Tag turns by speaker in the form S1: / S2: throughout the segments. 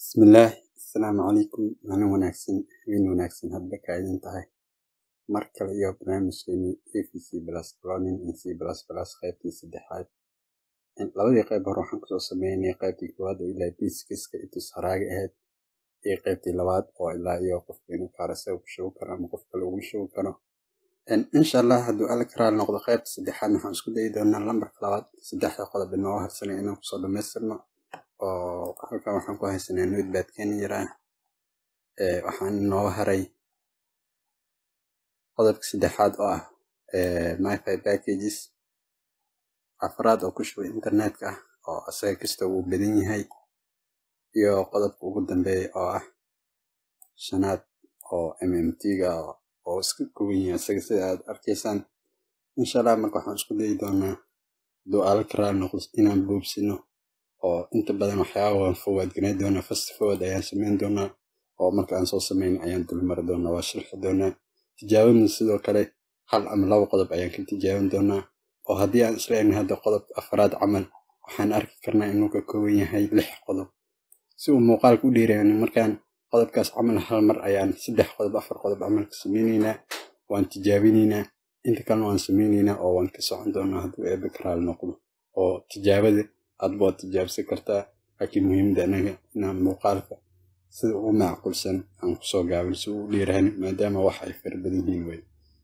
S1: Bismillah, Asalaamu calaykum. Maalin wanaagsan, habeen wanaagsan hadba ka idin tahay. Mar kale iyo barnaamijkeeni AVC Plus Learning in C++ qaybtii saddexaad. Labadii qayb hore waxaan kusoo sameynay qaybtii koowaad oo ilaa basiskiska itus haraaga ahayd iyo qaybtii labaad oo ilaa iyo qofka inuu kaarasa ku shubi karo ama qof kale ugu shubi karo. insha allah hadduu alla karaal noqdo qaybta saddexaad waxaan isku dayi doonaa lambarka labaad saddexda qodob inoo harsanay inaan kusoo dhamaystirno oo halkan waxaan ku haysanaa notepad-keeni yaraa waxaan inoo haray qodobka saddexaad oo ah myfi packages afraad oo ku shuba internetka ah oo asaga kasta uu badan yahay iyo qodobka ugu dambeeya oo ah shanaad oo mmt-ga oo iska koban yahay asaga sida aad arkaysaan insha allah marka waxaan isku dayi doonaa hadduu alla karaal noqdo inaan boobsino oo inta badan waxyaaba waan forward gareyn doonaa fast forward ayaan sameyn doonaa oo marka aan soo sameyn ayaan dulmari doonaa waa sharxi doonaa tijaabadna sidoo kale hal ama laba qodob ayaan ka tijaabin doonaa oo haddii aan isla egna hadda qodobka afraad camal waxaan arki karnaa inuu ka kooban yahay lix qodob si uu muuqaalka u dheerayn markaan qodobkaas camal hal mar ayaan saddex qodob afar qodob camal ka sameyneynaa waan tijaabinaynaa inta kalena waan sameyneynaa oo waan ka socon doonaa hadduu eebe karaal noqdo oo tijaabada adba waad tijaabsan kartaa laakiin muhiimada anaga inaan muuqaalka sida ugu macquulsan aan kusoo gaabin si uu u dheeraan maadaama wax ay fara badan yihiin wey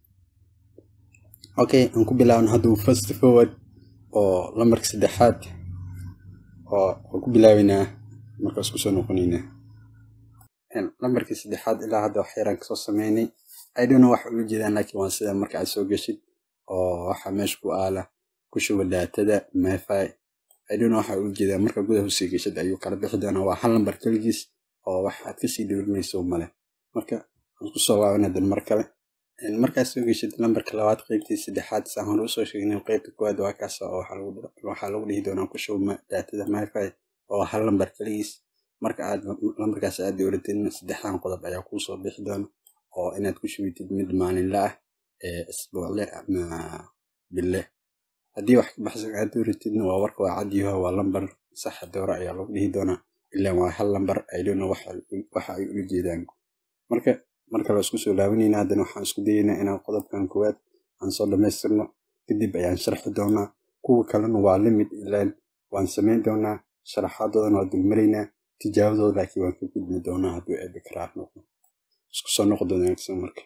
S1: okay aan ku bilaabno hadduu first forward oo lambarka saddexaad oo waan ku bilaabeynaa markaas kusoo noqoneynaa lambarkii saddexaad ilaa hadda wax yaraan kasoo sameynay idona wax ula jeedaan laakiin waa sida marka aad soo geshid oo waxa meesha ku aala ku shuba daatada myfi idona waxa ula jeedaa marka gudaha usii geshid ayuu kala bixi doonaa waa hal lambar keligiis oo wax aad kasii dhowrinayso male marka aan kusoo laabana dan mar kale markaad soo geshid lambarka labaad qeybtii saddexaad saan hore usoo sheegnay qeybta koowaad waa kaas oo waxaa lagu dhihi doonaa ku shuba daatada myfi oo hal lambar keligiis marka aad lambarkaas aad dowlatidna saddexdan qodob ayaa kuusoo bixi doona oo inaad ku shubitid mid maalinla ah isbuucle ama bille haddii wax ka baxsan aad dowlatidna waa warka waa cadyaho waa lambar saxa doora ayaa lagu dhihi doonaa ilaan waa hal lambar aydhona waxa ay ula jeedaan marka marka la isku soo laabanayna haddana waxaan isku dayaynaa inaan qodobkan koowaad aan soo dhamaystirno kadib ayaan sharxi doonaa kuwa kalena waa limid ilaan waan samayn doonaa sharaxaadoodana waa dulmaraynaa tijaabadooda laakiin waan ka gudbi doonaa hadduu eebe karaar noqdo isku soo noqdo wanaagsan marka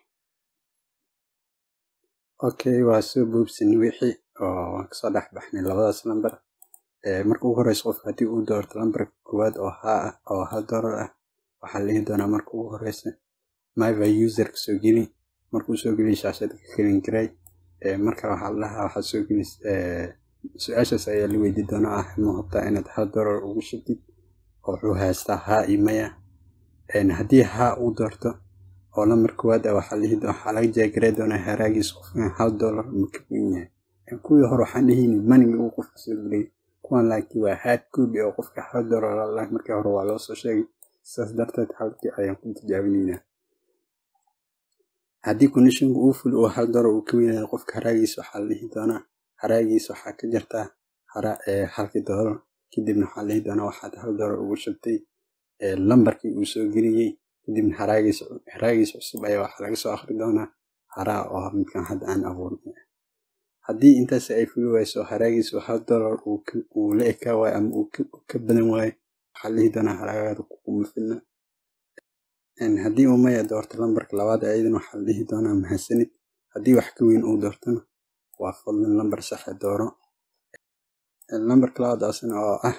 S1: okay waa soo boobsini wixii oo waan kasoo dhex baxnay labadaas lambar marka ugu horeysa qofka haddii uu doorto lambarka koowaad oo haa ah oo hal doolar ah waxaa lihi doonaa marka ugu horeysa myva userka soo geli markuu soo geliy shaashada ka kelin garay marka waxaa lahaa waxaa soo geli su-aashaas ayaa la weydii doonaa ah ma hubtaa inaad hal doolar ugu shubtid oo wuxuu haystaa haa iyo maya haddii haa uu doorto oo lambar koowaad ah waxaa lihi waxaa laga jeegarey doonaa haraagiis qofkan hal doolar ma ka wen yahay kuwii hore waxaan dhehayni maniga uu qofka soo geliyay kuwan laakiin waa hard copy oo qofka hal doolar lalahay markii hore waa loo soo sheegay sidaas darteed halkii ayaan ku tijaabinaynaa haddii conditionka uu ful oo hal doolar uu ka weynayo qofka haraagiis waxaa la dhihi doonaa haraagiis waxaa ka jirtaa halkii doolar kadibna waxaa lihi doonaa waxaad hal doolar ugu shubtay lambarkii uu soo geliyey kadibna haraagiis cusub ayaa waxaa laga soo akri doonaa haraa oo midkan hadda aan abuurnay haddii intaas ay fuli wayso haraagiis hal doolar uu la ekaa waayo ama uu ka badan waayo waxaa lihi doonaa haraagaada kuma filna haddii uu maya doorto lambarka labaad ayadan waxaa la dhihi doonaa mahadsanid haddii wax ka weyn uu doortona waa fadlan lambar saxa dooro lambarka labaad asna oo ah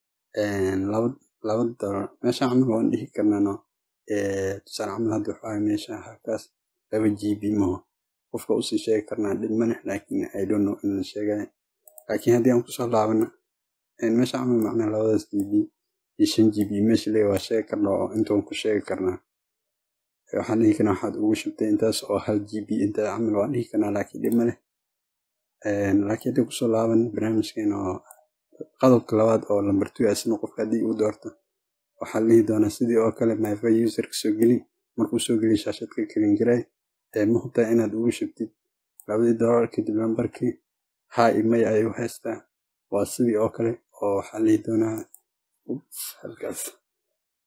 S1: laba doolar meesha camal waan dhihi karnaano tusaale camal hadda waxaa meesha halkaas laba g b maho qofka usii sheegi karnaa dhib ma leh laakiin i don't know in la sheegayo laakiin haddii aan kusoo laabana meesha camal macnaa labadaas g b iyo shan g b meesha lee waa sheegi karnaa oo intaan ku sheegi karnaa waxaan dhihi karnaa waxaad ugu shubtay intaas oo hal g b inta camal waan dhihi karnaa laakiin dhib ma leh laakiin haddii kusoo laaban barnaamijkeena oo qodobka labaad oo lambar two asna qofka haddii uu doorto waxaa la dhihi doonaa sidii oo kale myfa userka soo geli markuu soo geliy shaashadka kelin garay ma hubtaa inaad ugu shubtid labadii doolar kadib lambarkii haa iyo may ayuu haystaa waa sidii oo kale oo waxaa la dhihi doonaa halkaas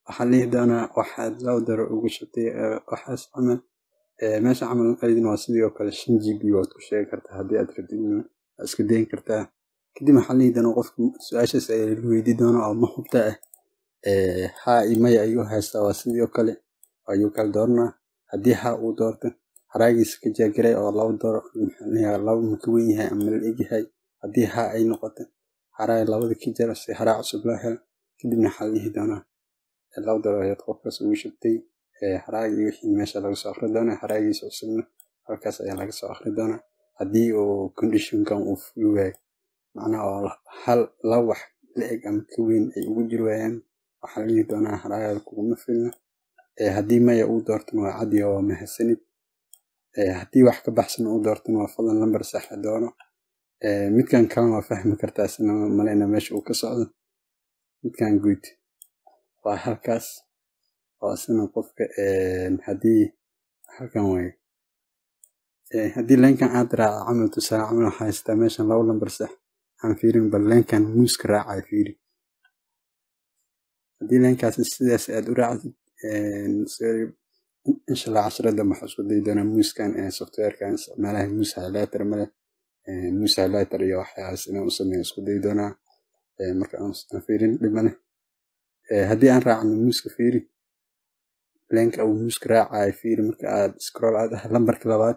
S1: waxaa la dhihi doonaa waxaad laba daro ugu shubtay waxaas camal meesha camal ayadana waa sidii oo kale shan gb waad ku sheegi kartaa haddii aad rabtid waad iska dayin kartaa kadib waxaa la dhihi doonaa qofka su-aashaas ayaa lagu weydii doonaa oo ma hubta ah haa iyo maya ayuu haystaa waa sidii oo kale ayuu kala dooranaa haddii haa uu doorto haraagiisa ka jaagaray oo laba dooro laba ma ka wen yahay ama la egyahay haddii haa ay noqoto haraag labada ka jara si haraa cusub loo helo kadibna waxaa la dhihi doonaa laba dooro ayaad qofkaas ugu shubtay haraagii wixii meesha laga soo akhri doonaa haraagiisa cusubna halkaas ayaa laga soo akhri doonaa haddii uu conditionkan uu fuli waayo macnaha oo hal laba wax la eg ama ka weyn ay ugu jiri waayaan waxaa la dhihi doonaa haraagaada kuguma filna haddii maya uu doortana waa cadi oo mahadsanid haddii wax ka baxsan uu doortana waa fadlan lambar saxa doono midkan kalena waa fahmi kartaa isna maleyna meesha uu ka socdo midkan guud waa halkaas oo isna qofka haddii halkan waaye haddii leenkan aad raaca camal tusaale camal waxaa haystaa meeshan laba lambar sax aan fiirin bal leenkan muuska raacaya fiiri haddii leenkaas sidaas aad u raacdid inshallah casharada waxaa isku dayi doonaa muuskan softwarekan isticmaalaha muus highlighter male muus highlighter iyo waxyaalaas inaan u sameeyo isku dayi doonaa marka aan fiirin dhibane haddii aan raacno muuska fiiri leenka uu muuska raacayo fiiri marka aad scroll aad ah lambarka labaad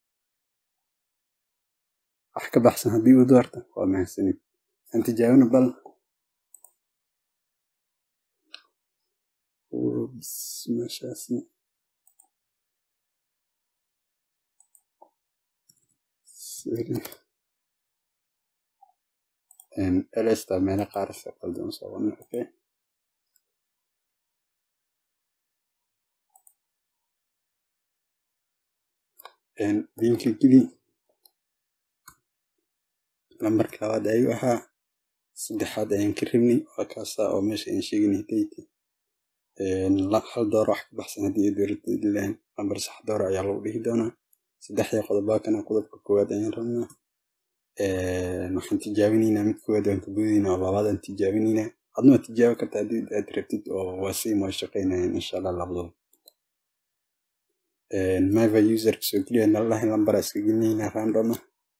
S1: wax ka baxsan haddii uu doorto waa mahadsanid aan tijaabina bal meeshaasi elesta meelo qaar se qaldan soo wadna okay diinka geli lambarka labaad ayuu ahaa saddexaad ayaan ka rabnay waa kaasa oo meesha aan sheegnay dayti hal dooro wax ka baxsan haddii ay dowladda dilaan lambar sax dooro ayaa lagu dhihi doonaa saddexdii qodobaakana qodobka koowaad ayaan rabnaa waxaan tijaabinaynaa mid koowaad waan ka boodinaa oo labaadaan tijaabinaynaa adna waad tijaabi kartaa haddii aad rabtid oo waa sii moo shaqaynayaan insha allah labadooda mava userka soo geliya nalahi lambara iska gelinaynaa randoma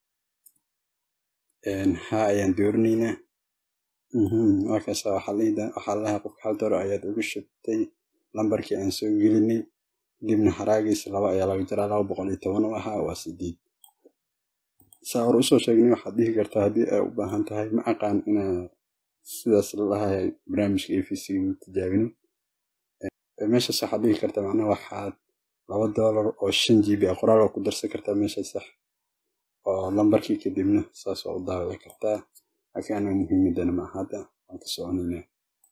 S1: ha ayaan doorinaynaa markaas waxaa lahaa qofka hal dooro ayaad ugu shubtay lambarkii aan soo gelinay kadibna haraagiisa laba ayaa laga jaraa laba boqol iyo toban u ahaa waa sideed saa hore usoo sheegnay waxaad dhihi kartaa haddii ay u baahan tahay ma aqaan inaa sidaas lalahay barnaamijka a v c tijaabinin meeshaas waxaad dhihi kartaa macnaha waxaad laba doolar oo shan g b a qoraal oo ku darsan kartaa meesha sax oo lambarkii kadibna saas waa u daawici kartaa laakiin anaga muhiimadana ma ahada waan ka soconaynaa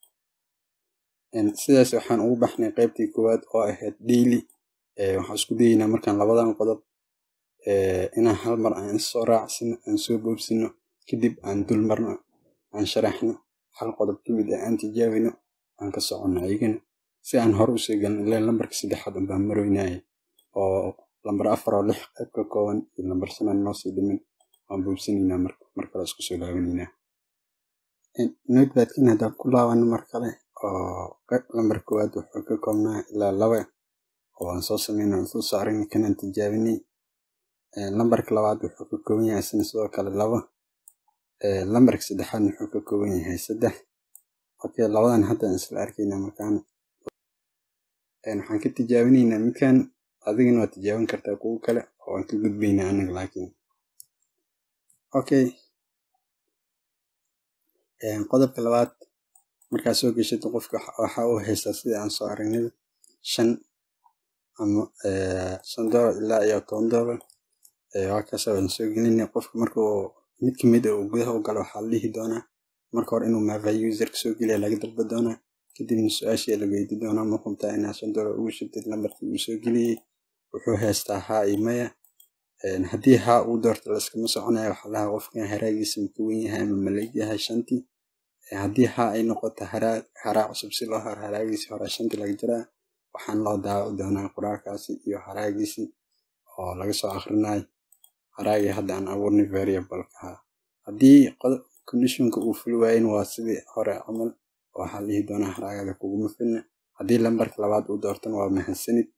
S1: sidaas waxaan ugu baxnay qaybtii koowaad oo ahayd daily waxaan isku dayeynaa markaan labadan qodob inaan hal mar aan soo raacsino aan soo boobsino kadib aan dul marno aan sharaxno hal qodob ka mid ah aan tijaabino aan ka soconno ayagana si aan hore usoo gelin ilaa lambarka saddexaad unbaan maroynaaye oo lambar afar oo lix qayb ka kooban iyo lambar shanaan noo sii dhimin waan boobsanaynaa marka mar kale isku soo laabanaynaa notebadkan haddaan ku laabano mar kale oo lambar koowaad wuxuu ka koobnaa ilaa laba oo aan soo sameynay aan soo saarin kanaan tijaabinay lambarka labaad wuxuu ka kooban yahay isna sidoo kale laba lambarka saddexaad wuxuu ka kooban yahay saddex okay labadan hadda aan isla arkaynaa markaana waxaan ka tijaabinaynaa midkan adigana waad tijaabin kartaa kuwo kale oo aan ka gudbaynaa anaga laakiin okay qodobka labaad markaad soo geshid qofka waxa uu haystaa sida aan soo aragnay shan ama shan doolar ilaa iyo toban doolar waakaas waan soo gelinay qofka marka uu mid kamid a uu gudaha u galo waxaa la dhihi doonaa marka hore inuu mava userka soo geliya laga dalba doonaa kadibna su-aashii la weydi doonaa ma hubtaa inaa shan doolar ugu shubtid lambarkii uu soo geliyey wuxuu haystaa haa iyo maya haddii haa uu doorto laskama soconaya waxaa lahaa qofkan haraagiisa maka wen yahay ama maleg yahay shantii haddii haa ay noqoto haraa cusub si loo haro haraagiisi horaa shantii laga jaraa waxaan loo daawaci doonaa qoraalkaasi iyo haraagiisi oo laga soo akrinayo haraagii hadda aan abuurnay variableka haddii conditionka uu fuli waayin waa sidii hore camal waxaa lihi doonaa haraagada kuguma filna haddii lambarka labaad uu doortana waa mahadsanid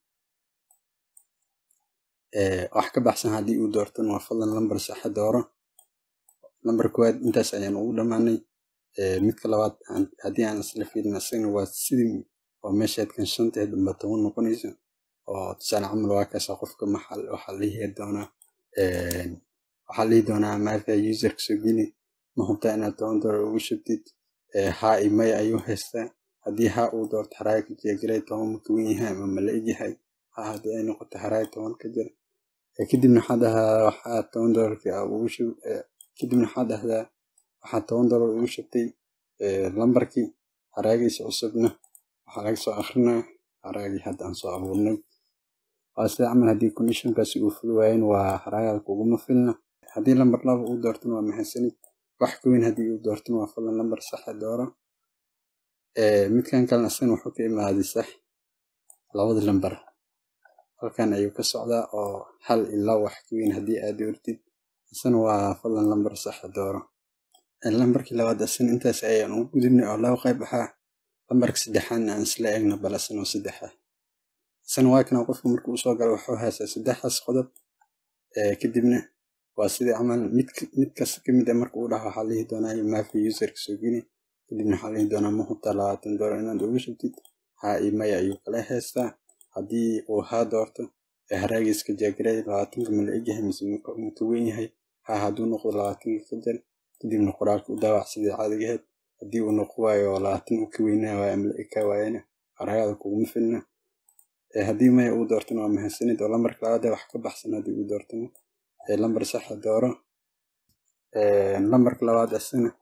S1: wax ka baxsan haddii uu doortana waa fadlan lambar saxa dooro lambar koowaad intaas ayaan ugu dhammaanay midka labaad haddii aan isla fiirin asagana waa sidii oo meeshaadkan shanteed unba toban noqonayso oo tusaale camal waa kaasa qofka maxal waxaa lihi doonaa waxaa lihi doonaa maarka userka soo geli ma hubtaa inaad toban doolar ugu shubtid haa iyo maya ayuu haystaa haddii haa uu doorto haraaga ka jeegaray toban ma kawen yahay ama ma la egyahay haa haddii ay noqoto haraaga toban ka jira kadibna waxaa dhahdaa waxaa toban doolarki ugu shub kadibna waxaa dhahdaa waxaa toban doolar ugu shubtay lambarkii haraagiisa cusubna waxaa laga soo akrinaa haraagii hadda aan soo abuurnay waa sida camal haddii conditionkaasi uu fuli waayen waa haraagada kuguma filna haddii lambar laba uu doortana waa mahadsanid wax ka weyn haddii uu doortana waa fadlan lambar saxa dooro midkan kalena asagana wuxuu ka imaaday sax labada lambar halkan ayuu ka socdaa oo hal ilaa wax ka weyn haddii aad doortid isana waa fadlan lambar saxa dooro lambarkii labaad asana intaas ayaan ugu gudubnay oo laba qayb ahaa lambarka saddexaadna aan isla eegno bal asana oo saddex ah isana waa kana qofka marka uu soo galo wuxuu haystaa saddexdaas qodob kadibna waa sidii camal mid mid kasta ka mid ah marka uu dhaho waxaa lihi doonaa maafi userka soo geli kadibna waxaa lihi doonaa ma hubtaa labaatan doolar inaad ugu shubtid haa iyo maya ayuu kala haystaa haddii uu haa doorto ee haraagiiska jaagiray labaatanka ma la egyahay mise ma ka weyn yahay haa hadduu noqdo labaatanka ka jar kadibna qoraalka u daawac sidii caadigaheed haddii uu noqo waayo labaatan uu ka weynaa waayo ama la eka waayana haraagada kuguma filna haddii maya uu doortana waa mahadsanid oo lambarka labaad wax ka baxsan haddii uu doortana lambar saxa dooro lambarka labaad asana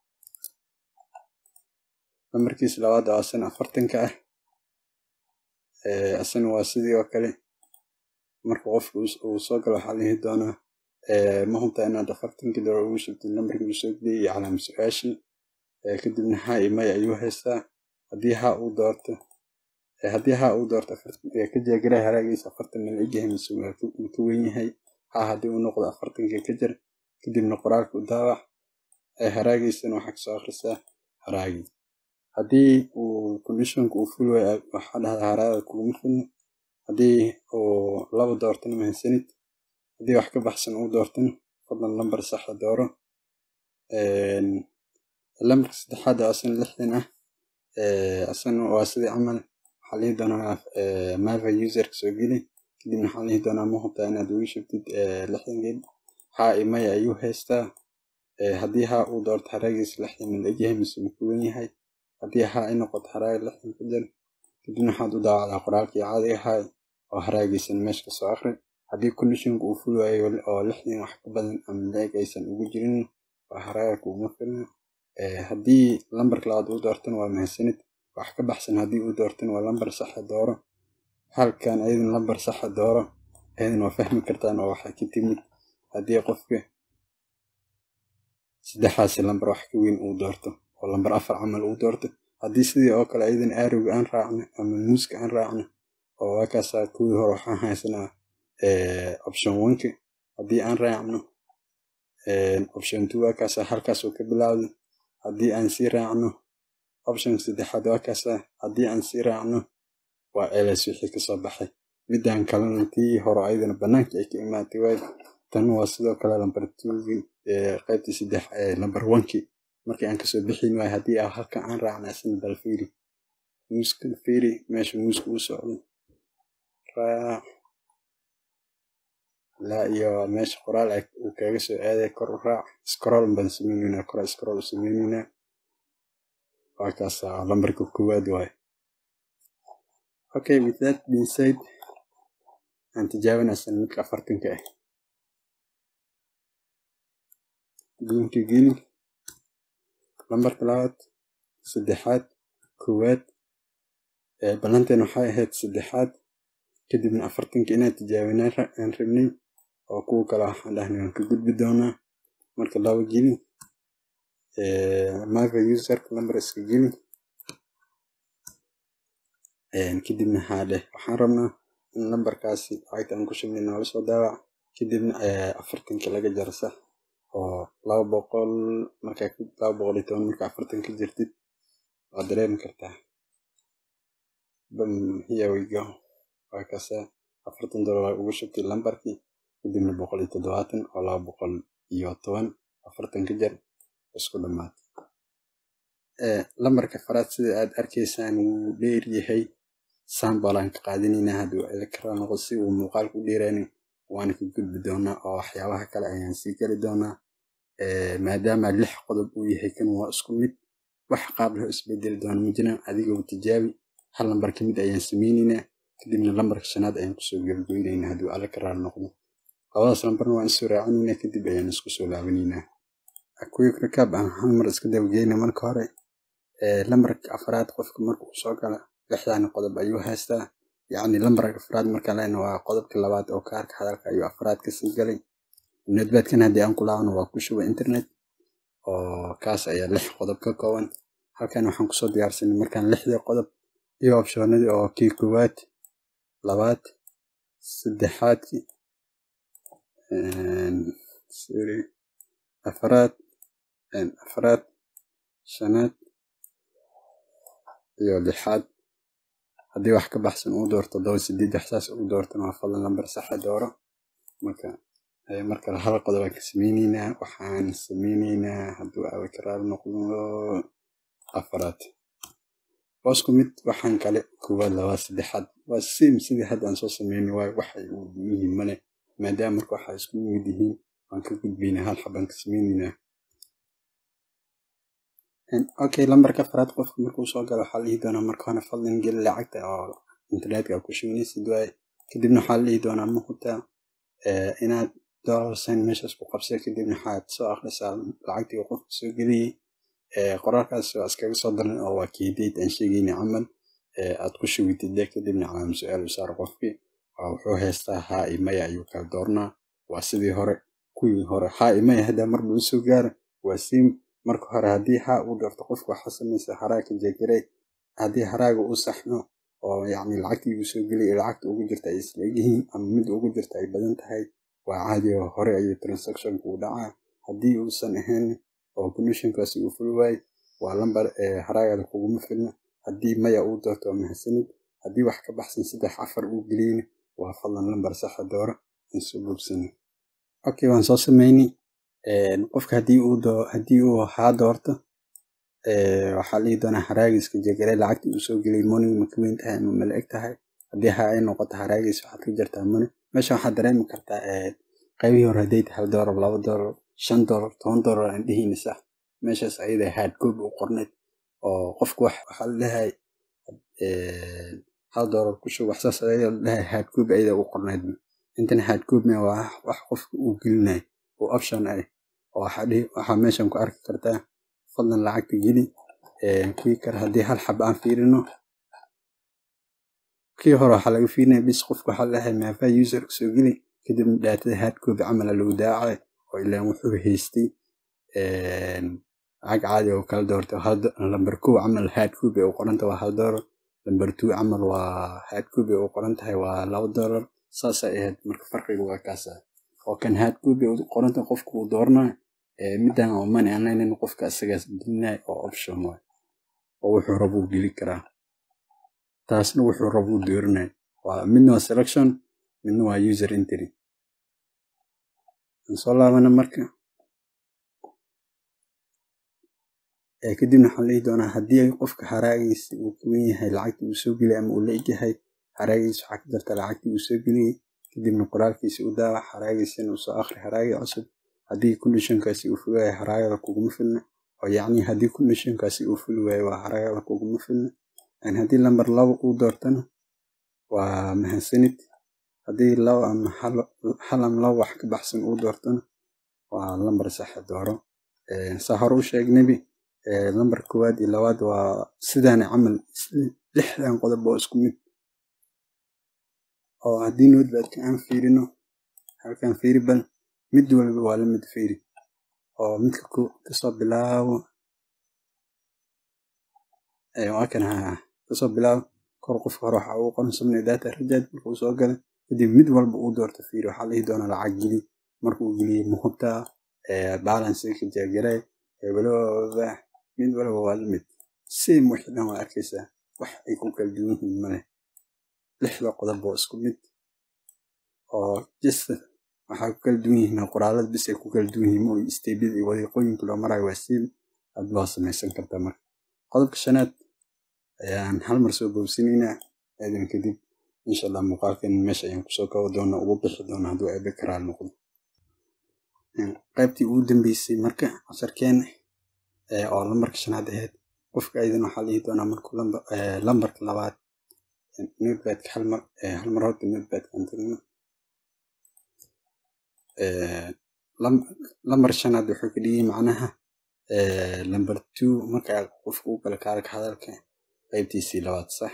S1: lambarkiisa labaad oo asana afartanka ah asana waa sidii oo kale marka qofka uu soo galo waxaa lihi doonaa ma hubtaa inaad afartankii doolar ugu shubtid lambarkii uu soo geliyay iyo calaama su-aashii kadibna haa iyo maya ayuu haystaa haddii haa uu doorto haddii haa uu doorto ka jeegaray haraagiisa afartan mala egyahay mise ma ka weyn yahay haa haddii uu noqdo afartankii ka jar kadibna qoraalka u daawac haraagiisana waxaa kasoo akhrisaa haraagii haddii uu conditionka uu ful waay waxaa dhahdaa haraagada kuguma filna haddii uu laba doortana mahadsanid haddii wax ka baxsan uu doortana fadlan lambar saxa dooro lambarka saddexaad oo asana lixdan ah asana waa sidii camal waxaa lihi doonaa mava userka soo geli kadibna waxaa lihi doonaa ma hubtaa inaad ugu shubtid lixdankeed haa iyo maya ayuu haystaa haddii haa uu doorto haraagiisa lixdan ma la egyahay mise ma ka weyn yahay haddii haa ay noqoto haraaga lixdan ka jar kadibna waxaad u daawacdaa qoraalkii caadiga ahaa oo haraagiisan meesha kasoo akri haddii conditionka uu ful waayo oo lixdan wax ka badan ama leeg aysan ugu jirin waa haraaga kuguma filna haddii lambarka labaad uu doortana waa mahadsanid wax ka baxsan haddii uu doortana waa lambar saxa dooro halkan ayadan lambar saxa dooro ayadan waa fahmi kartaan oo waxaa ka timid haddii qofka saddexdaasi lambar wax ka weyn uu doorto oo lambar afar camal uu doorto haddii sidii oo kale ayadan aarowga aan raacno ama muuska aan raacno oo waa kaasaa kuwii hore waxaan haysanaa option oneka haddii aan raacno option two waa kaasaa halkaas uu ka bilaawday haddii aan sii raacno option saddexaad waa kaasaa haddii aan sii raacno waa ls wixii kasoo baxay midaan kalena tii hore ayadana banaanka ay ka imaatay waay tan waa sidoo kale lambar twogii qaybtii saddex lambar onkii markii aan kasoo bixin waay haddii a halkan aan raacna isna bal fiiri muuska fiiri meesha muuska uu socdo raac ilaa iyo meesha qoraal uu kaga soo aaday kor u raac scroll baan sameyneynaa kora scroll u sameyneynaa waa kaasa lambarka koowaad waay okay with that being said aan tijaabinaysan midka afartanka ah guunka geli lambarka labaad saddexaad koowaad ballanteen waxay ahayd saddexaad kadibna afartanka inaan tijaabinaa aan rabnay oo kuwa kale waxaan dhahnay waan ka gudbi doonaa marka laba geli mava userka lambar iska geli kadibna haa dheh waxaan rabnaa in lambarkaasi lacagta aan ku shubnay noola soo daawac kadibna afartanka laga jaro sax oo laba boqol markaa laba boqol iyo toban markaa afartan ka jirtid waad dareemi kartaa here we go waa kasa afartan dollar ugu shubtay lambarkii kadibna boqol iyo toddobaatan oo laba boqol iyo toban afartan ka jar isku dhammaad lambarka faraad sida aad arkaysaan wuu dheer yahay sambalaan ka qaadanaynaa hadduu elekara noqo si uu muuqaalku u dheeraanin waana ka gudbi doonaa oo waxyaabaha kale ayaan sii geli doonaa maadaama lix qodob uu yahay kan waa isku mid wax qaab loo isbedeli doona ma jiraan adigoo tijaabi hal lambar ka mid ayaan sameynaynaa kadibna lambarka shanaad ayaan kusoo gebgoynaynaa hadduu elekaraal noqdo labadaas lambarna waan isoo raacinaynaa kadib ayaan isku soo laabanaynaa quick recap aan hal mar iska dabageyna marka hore lambarka afraad qofka marka uu soo gala lixdan qodob ayuu haystaa yacni lambarka afraad marka lena waa qodobka labaad oo kaarka hadalka ayuu afraad kasii galay notebadkan haddii aan ku laabano waa ku shuba internet oo kaas ayaa lix qodob ka kooban halkan waxaan kusoo diyaarsanay markaan lixdii qodob iyo optionadii oo kii koowaad labaad saddexaadkii sorry afraad afraad shanaad iyo lixaad haddii wax ka baxsan uu doorto todoba sideed wax saas uu doortana waa fadlan lambar saxa dooro marka markale hal qodob aan ka sameyneynaa waxaan sameyneynaa hadduu abakaraal noqdo afraad waa isku mid waxaan kale koowaad labaad saddexaad waa sim sidii hadda aan soo sameynay waayo waxay u yihiin male maadaama marka waxaa isku mid yihiin waan ka gudbaynaa hal xabaan ka sameyneynaa okay lambarka afraad qofka markuu soo galo waxaa la dhihi doonaa marka hore fadlan geli lacagta oo internetka ku shubanaysid waaye kadibna waxaa la dhihi doonaa ma hutaa inaad dollar sign meeshaas ku qabsay kadibna waxaad soo akhrisaa lacagtii uu qofka soo geliyey qoraalkaas waa iskaga soo daran oo waa keedeyd aan sheegayna camal aad ku shubitid de kadibna calaama su-aal u saar qofkii wuxuu haystaa haa iyo maya ayuu kala doornaa waa sidii hore kuwii hore haa iyo maya haddaa marba u soo gaara waa sim marka hore haddii haa uu doorto qofka waxaa samaysa haraaga jeegarey haddii haraaga uu saxno oo yacni lacagtii uu soo geliyay lacagta ugu jirta ay isla egyihiin ama mid ugu jirta ay badan tahay waa caadi oo hore ayuu transactionka u dhacaa haddii uusan ahayn oo commissionkaasi uu fuli waayo waa lambar haraagada kuguma filna haddii maya uu doorto waa mahadsanid haddii wax ka baxsan saddex afar uu geliyeyna waa fadlan lambar saxa dooro aan soo bogsana okay waan soo sameynay qofka haddii uu haddii uu haa doorto waxaa la dhihi doonaa haraagiiska jeegare lacagtii uu soo geliyay money ma ka weyn tahay ama mala eg tahay haddii haa ay noqoto haraagiis waxaad ka jartaa money meesha waxaad dareemi kartaa qaybihii hore hadday tahay hal doolar laba doolar shan doolar toban doolar aan dhihayna sax meeshaas ayada hard copy u qorneed oo qofku waxaa la dhahay hal doolar ku shub waxsaas ayada la dhahay hard copy ayada u qorneed intana hard copy waa wax qofka uu gelinayo oo option ah oo waxaa meeshan ku arki kartaa fadlan lacagta geli kuwii kale haddii hal xaba aan fiirino kii hore waxaa laga fiirinaya bis qofka waxaa lahay maafa user soo geli kadibna dhaatada hard copy camala lagu daacay oo ilaan wuxuu haystay lacag caadi oo kala doorto lambar kow camal hard copy u qoranta waa hal doolar lambar two camal waa hard copy u qoran tahay waa laba doolar saasay ahayd marka farqiga waa kaasa oo kan hard copy u qoranta qofka uu dooranayo middan oo money online qofka isagaas gelinayo oo option waay oo wuxuu rabuu geli karaa taasna wuxuu rabuu doorinayo waa midna waa selection midna waa user entry aan soo laabana marka kadibna waxaan leehi doonaa haddii ay qofka haraagiisa uu ka wen yahay lacagtii uu soo geliyay ama uu la egyahay haraagiisa waxaa ka jirta lacagtii uu soo geliyey kadibna qoraalkiisa u daawac haraagiisana uu soo akhri haraagi cusub haddii conditionkaasi uu fuli waayo haraagada kuguma filna oo yacni haddii conditionkaasi uu fuli waayo waa haraagada kuguma filna haddii lambar laba uu doortana waa mahadsanid haddii laba ama hal ama laba wax ka baxsan uu doortana waa lambar saxa dooro saa hore u sheegnabi lambar koowaad iyo labaad waa sidaana camal lixdan qodob oo isku mid oo haddii notebadka aan fiirino halkan fiiri bal mid walba waa la mid fiiri oo midka kasoo bilaabo waa kan haa kasoo bilaabo kor qofka hore waxa uu qoran subnay data rajaad markuu soo gala kadib mid walba uu doorto fiiri waxaa la dhihi doonaa lacag geli markuu geliyey muhubtaa balanceka jeegare hebelooda mid walba waa la mid same wixii dhan waa arkaysaa wax ay ku kala duwan yihiin male lixda qodob oo isku mid oo jista waxaa ku kala duwan yihiin qoraalada bis ay ku kala duwan yihiin oo isteebyada iyo wadiiqooyinka loo marayo waa siim aad loo samaysan kartaa marka qodobka shanaad ayaan hal mar soo boobsinaynaa aadan kadib insha allah muuqaalkan meesha ayaan kusoo kabo doona ugu bixi doona hadduu eebe karaal noqdo qaybtii ugu dambeysay marka casharkeena oo lambarka shanaad ahayd qofka aydan waxaa lihi doonaa markuu lambarka labaad notebadka hal mar hal mar horta notebadka aan tirino lambar shanaad wuxuu ka dhigay macnaha lambar two marka qofka u kala kaarka hadalka qaybtiisii labaad sax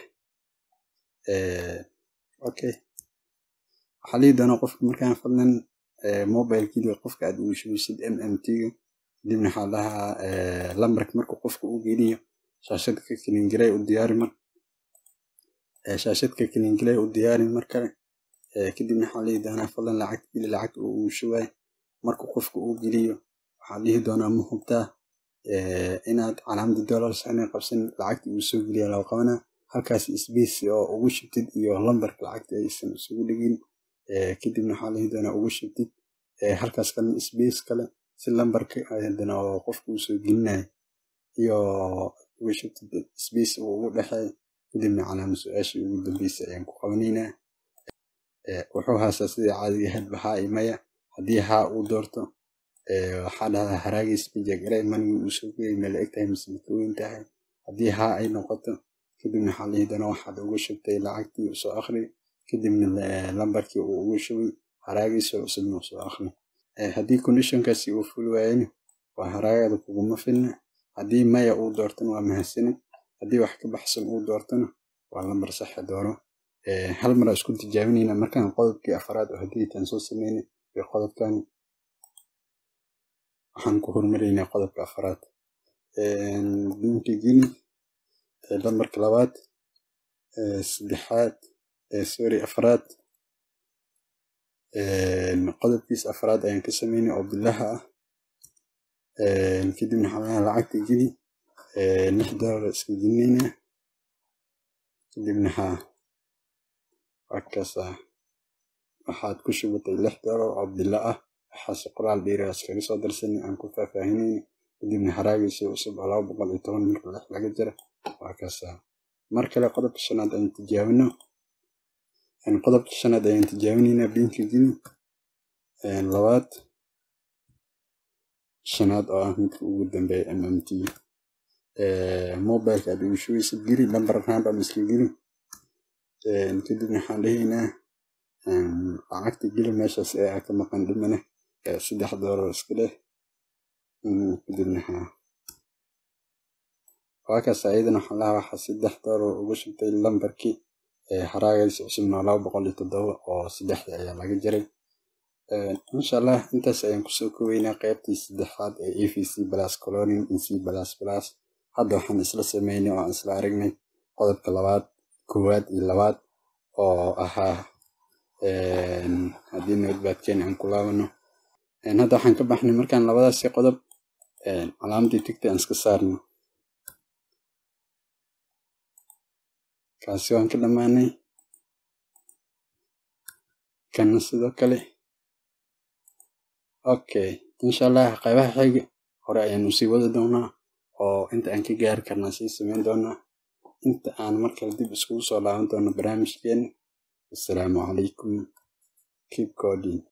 S1: okay waxaa lihi doonaa qofka markaan fadlan mobile keliya qofka aad ugu shubisid m m t-ga kadibna waxaa dhahaa lambarka marka qofka u geliyo shaashadka kalingalay u diyaari mar shaashadka kalingalay u diyaari mar kale kadibna waxaa lihi doonaa fadlan lacag geli lacagta uu ugu shubaay marka qofka uu geliyo waxaa lihi doonaa ma hubtaa inaad calaamada dollars aanay qabsan lacagta uu soo geliya loo qabanaa halkaas space oo ugu shubtid iyo lambarka lacagta aysan isugu dhigin kadibna waxaa lihi doonaa ugu shubtid halkaas kalena space kale si lambarka hadana oo qofka uu soo gelinayo iyo ugu shubtid space uu ugu dhexeeyo kadibna calaama su-aashii ugu dambeysay ayaan ku qabanaynaa wuxuu haastaa sidai caadiga ahayd bahaa iyo maya haddii haa uu doorto waxaa dhahdaa haraagiis bijagaray manigii uu soo gelay meel eg tahay mise makaweyn tahay haddii haa ay noqoto kadibna waxaa lihi doonaa waxaad ugu shubtay lacagtii soo akhri kadibna lambarkii uu ugu shubay haraagiisa cusubna soo akhri haddii conditionkaasi uu fuli waayana waa haraagada kuguma filna haddii maya uu doortona waa mahadsanid haddii wax ka baxsan uu doortona waa lambar saxa dooro hal mar isku tijaabinayna markaan qodobkii afaraad oo haddii taan soo sameynay iyo qodobkan waxaan ku hormaraynaa qodobka afaraad binki gini lambarka labaad saddexaad sorry afraad qodobkiisa afraad ayaan ka sameynay oo bilaha ah kadibna waxaa lacagta geli lix dollar iska gelinayna kadibna haa wakaasa waxaad ku shubatay lix dollar oo bilo ah waxaase qoraal dheeraas kaga soo darsanay aan ku faahfaahinayna kadibna haraagiisa cusub oo laba boqol iyo toban marka lix laga jira waa kaasa mar kale qodobka shanaad ayaan tijaabino qodobka shanaad ayaan tijaabinaynaa binka geli labaad shanaad oo ah midka ugu dambeeya m m t mobileka aad ugu shugaysid geli lambar random iska geli kadibna waxaan dhahaynaa lacagta geli meeshaas ee ka maqan dhimane saddex doolar iska leh kadibna haa waakaas ayadana waxaan lahaa waxaa saddex doolar ugu shubtay lambarkii haraagaysa cusubna laba boqol iyo toddoba oo saddexda ayaa laga jaray insha allah intaas ayaan kusoo koweynaa qaybtii saddexaad ee e v c plus colonin in c plus plus hadda waxaan isla sameynay oo aan isla aragnay qodobka labaad koowaad iyo labaad oo ahaa haddii notebadkeena aan ku laabano hadda waxaan ka baxnay markaan labadaasi qodob calaamadii tigta aan iska saarno kaasi waan ka dhammaanay kana sidoo kale okay insha allah qaybaha xiga hore ayaanu sii wadi doonaa oo inta aan ka gaari karnaa sii sameyn doonaa inta aan markale dib iskugu soo laaban doono barnaamijkeena assalaamu calaykum keep coding